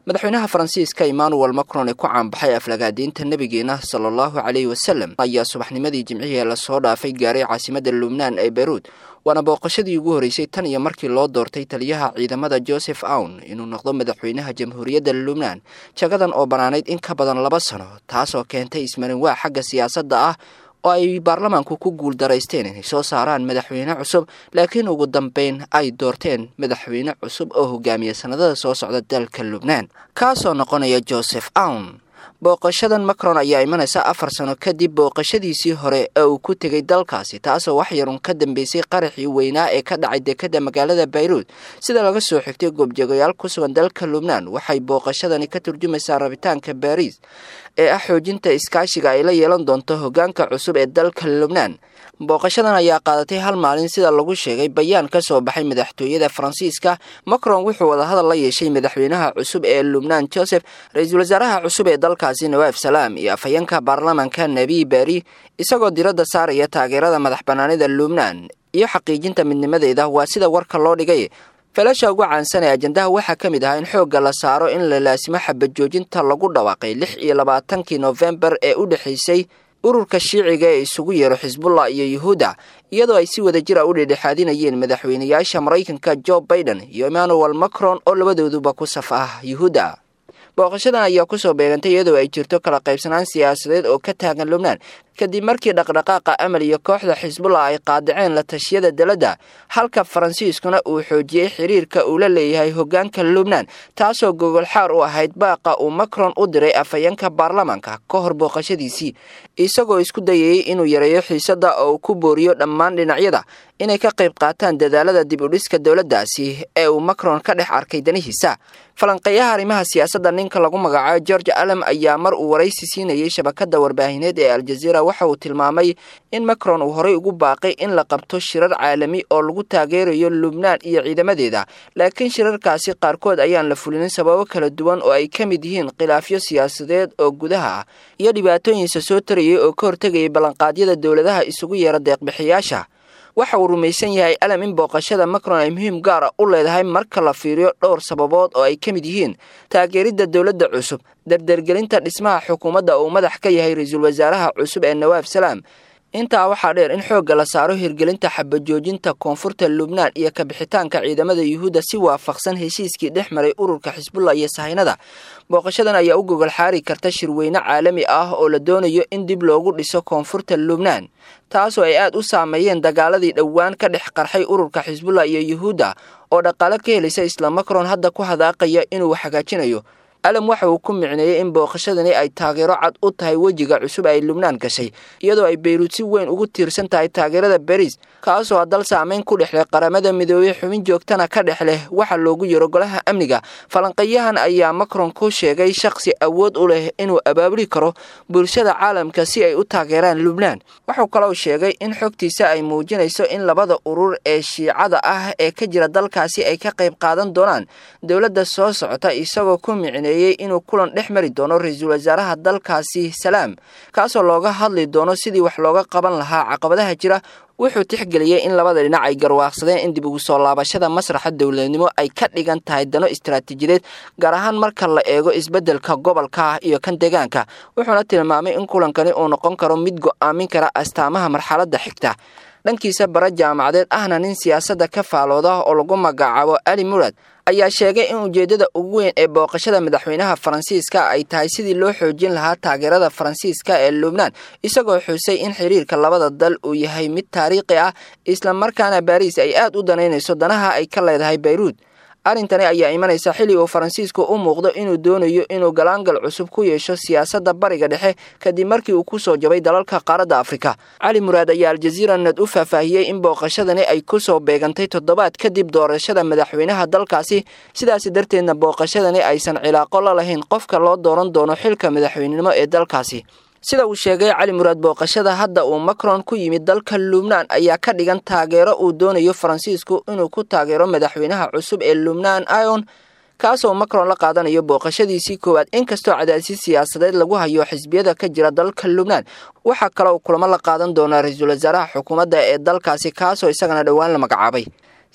madaxweynaha faransiiska emmanuel macron ee ku caanbaxay aflagaadiinta nebigeena sala allahu caleyhi wasalam ayaa subaxnimadii jimcihii lasoo dhaafay gaaray caasimadda lubnaan ee beyruud waana booqashadii ugu horreysay tan iyo markii loo doortay taliyaha ciidamada joseph awn inuu noqdo madaxweynaha jamhuuriyadda lubnaan jagadan oo bannaanayd in ka badan laba sano taasoo keentay ismarinwaa xagga siyaasadda ah oo ay baarlamaanku ku guul daraysteen inay soo saaraan madaxweyne cusub laakiin ugu dambeyn ay doorteen madaxweyne cusub oo hogaamiya sannadada soo socda dalka lubnaan kaasoo noqonaya joseph awn booqashadan macron ayaa imanaysa afar sano kadib booqashadiisii hore ee uu ku tegay dalkaasi taasoo wax yarun ka dambeysay qaraxii weynaa ee ka dhacay dekadda magaalada bayruud sida laga soo xigtay goobjoogayaal ku sugan dalka lubnaan waxay booqashadani ka turjumaysaa rabitaanka baariis ee ah xoojinta iskaashiga ay la yeelan doonto hoggaanka cusub ee dalka lubnaan booqashadan ayaa qaadatay hal maalin sida lagu sheegay bayaan ka soo baxay madaxtooyada faransiiska macron wuxuu wadahadal la yeeshay madaxweynaha cusub ee lubnaan joseph ra-iisul wasaaraha cusub ee dalkaasi nawaaf salaam iyo afhayeenka baarlamaanka nebi beri isagoo diradda saaraya taageerada madax bannaanida lubnaan iyo xaqiijinta midnimadeeda waa sida warka loo dhigay feelasha ugu caansan ee ajandaha waxaa ka mid ahaa in xoogga la saaro in la laasimo xabajoojinta lagu dhawaaqay lix iyo labaatankii noofembar ee u dhexaysay ururka shiiciga ee isugu yeero xisbullah iyo yuhuudda iyadoo ay si wada jir a u dhedhexaadinayeen madaxweynayaasha maraykanka jo baiden iyo emmanuel macron oo labadooduba ku saf ah yuhuudda booqashadan ayaa kusoo beegantay iyadoo ay jirto kala qaybsanaan siyaasadeed oo ka taagan lubnaan kadib markii dhaqdhaqaaqa amal iyo kooxda xisbullah ay qaadaceen la tashiyada daladda halka faransiiskuna uu xoojiyey xiriirka uu la leeyahay hoggaanka lubnaan taasoo gogolxaar u ahayd baaqa uu macron u diray afhayeenka baarlamaanka ka hor booqashadiisii isagoo isku dayayey inuu yareeyo xiisadda oo uu ku booriyo dhammaan dhinacyada inay ka qayb qaataan dadaalada dib u dhiska dowladdaasi ee uu macron ka dhex arkay danihiisa falanqeeyaha arrimaha siyaasadda ninka lagu magacaabo george alem ayaa mar uu waraysi siinayay shabakadda warbaahineed ee aljaziira waxa uu tilmaamay in macron uu horey ugu baaqay in la qabto shirar caalami oo lagu taageerayo lubnaan iyo ciidamadeeda laakiin shirarkaasi qaarkood ayaan la fulinin sababo kala duwan oo ay ka mid yihiin khilaafyo siyaasadeed oo gudaha ah iyo dhibaatooyinsa soo tarayay oo ka hortegayay ballanqaadyada dowladaha isugu yeera deeqbixiyaasha waxa uu rumaysan yahay alam in booqashada macron ay muhiim gaar a u leedahay marka la fiiriyo dhowr sababood oo ay ka mid yihiin taageeridda dowladda cusub dardergelinta dhismaha xukuumadda uu madax ka yahay ra-iisul wasaaraha cusub ee nawaaf salaam intaa waxaa dheer in xoogga la saaro hirgelinta xabajoojinta koonfurta lubnaan iyo kabixitaanka ciidamada yuhuudda si waafaqsan heshiiskii dhex maray ururka xisbullah iyo sahaynada booqashadan ayaa u gogol xaari karta shirweyne caalami ah oo la doonayo in dib loogu dhiso koonfurta lubnaan taasoo ay aad u saameeyeen dagaaladii dhowaan ka dhex qarxay ururka xisbullah iyo yuhuudda oo dhaqaale ka helaysa isla macron hadda ku hadaaqaya inuu hagaajinayo alam waxa uu ku micneeyey in booqashadani ay taageero cad u tahay wejiga cusub ay lubnaan gashay iyadoo ay beyruud si weyn ugu tiirsan tahay taageerada bariis kaasoo a dal saameyn ku dhex leh qaramada midoobey xubin joogtana ka dhex leh waxa loogu yaro golaha amniga falanqeeyahan ayaa macron ku sheegay shakhsi awood u leh inuu abaabuli karo bulshada caalamka si ay u taageeraan lubnaan wuxuu kaloo sheegay in xogtiisa ay muujinayso in labada urur ee shiicada ah ee ka jira dalkaasi ay ka qayb qaadan doonaan dowladda soo socota isagoo ku micneeyey inuu kulan dhex mari doono ra-iisul wasaaraha dalkaasi salaam kaasoo looga hadli doono sidii wax looga qaban lahaa caqabadaha jira wuxuu tixgeliyey in labada dhinac ay garwaaqsadeen in dib ugu soo laabashada masraxa dowladnimo ay ka dhigan tahay dano istaraatiijiyadeed gaar ahaan marka la eego isbeddelka gobolka iyo kan deegaanka wuxuuna tilmaamay in kulankani uu noqon karo mid go'aamin kara astaamaha marxaladda xigta dhankiisa bara jaamacadeed ahna nin siyaasadda ka faalooda oo lagu magacaabo ali murad ayaa sheegay in ujeeddada ugu weyn ee booqashada madaxweynaha faransiiska ay tahay sidii loo xoojin lahaa taageerada faransiiska ee lubnaan isagoo xusay in xiriirka labada dal uu yahay mid taariikhi ah islamarkaana baariis ay aad u danaynayso danaha ay ka leedahay bayruud arrintani ayaa imanaysa xilli uu faransiisku u muuqdo inuu doonayo inuu galaangal cusub ku yeesho siyaasadda bariga dhexe kadib markii uu ku soo jabay dalalka qaaradda afrika cali muraad ayaa aljaziira nad u faahfaahiyey in booqashadani ay ku soo beegantay toddobaad kadib doorashada madaxweynaha dalkaasi sidaasi darteedna booqashadani aysan cilaaqo la lahayn qofka loo dooran doono xilka madaxweynenimo ee dalkaasi sida uu sheegay cali muraad booqashada hadda uu macron ku yimid dalka lubnaan ayaa ka dhigan taageero uu doonayo faransiisku inuu ku taageero madaxweynaha cusub ee lubnaan ion kaasoo macron la qaadanayo booqashadiisii koowaad inkastoo cadaadisi siyaasadeed lagu hayo xisbiyada ka jira dalka lubnaan waxaa kaloo kulamo la qaadan doonaa ra-iisul wasaaraha xukuumadda ee dalkaasi kaasoo isagana dhowaan la magacaabay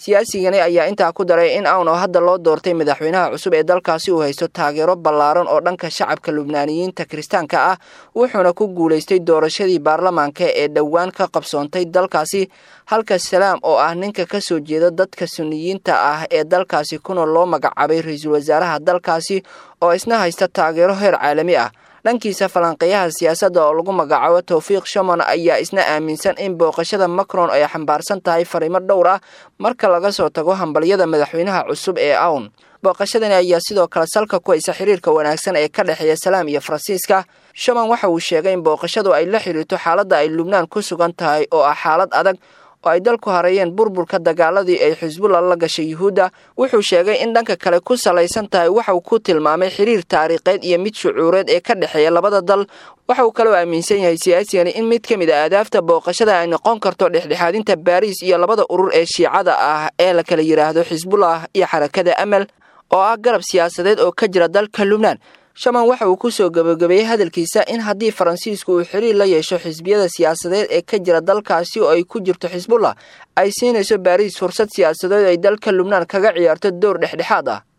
siyaasigani ayaa intaa ku daray in awn oo hadda loo doortay madaxweynaha cusub ee dalkaasi uu haysto taageero ballaaran oo dhanka shacabka lubnaaniyiinta kiristaanka ah wuxuuna ku guulaystay doorashadii baarlamaanka ee dhowaan ka qabsoontay dalkaasi halka salaam oo ah ninka ka soo jeeda dadka suniyiinta ah ee dalkaasi kuna loo magacaabay ra-iisul wasaaraha dalkaasi oo isna haysta taageero heer caalami ah dhankiisa falanqeeyaha siyaasadda oo lagu magacaabo towfiiq shamon ayaa isna aaminsan in booqashada macron ay xambaarsan tahay fariimo dhowr ah marka laga soo tago hambalyada madaxweynaha cusub ee awn booqashadani ayaa sidoo kale salka ku haysa xiriirka wanaagsan ee ka dhexeeya salaam iyo faransiiska shaman waxa uu sheegay in booqashadu ay la xiriirto xaaladda ay lubnaan ku sugan tahay oo ah xaalad adag oo ay dalku hareeyeen burburka dagaaladii ay xisbullah la gashay yuhuudda wuxuu sheegay in dhanka kale ku salaysan tahay waxa uu ku tilmaamay xiriir taariikheed iyo mid shucuureed ee ka dhexeeya labada dal waxa uu kaloo aaminsan yahay siyaasigani in mid ka mid a aadaafta booqashada ay noqon karto dhexdhexaadinta baariis iyo labada urur ee shiicada ah ee la kala yidhaahdo xisbullah iyo xarakada amal oo ah garab siyaasadeed oo ka jira dalka lubnaan shaman waxa uu ku soo gabagabeeyey hadalkiisa in haddii faransiisku uu xiriir la yeesho xisbiyada siyaasadeed ee ka jira dalkaasi oo ay ku jirto xisbullah ay siinayso baariis fursad siyaasadeed ay dalka lubnaan kaga ciyaarto door dhexdhexaad ah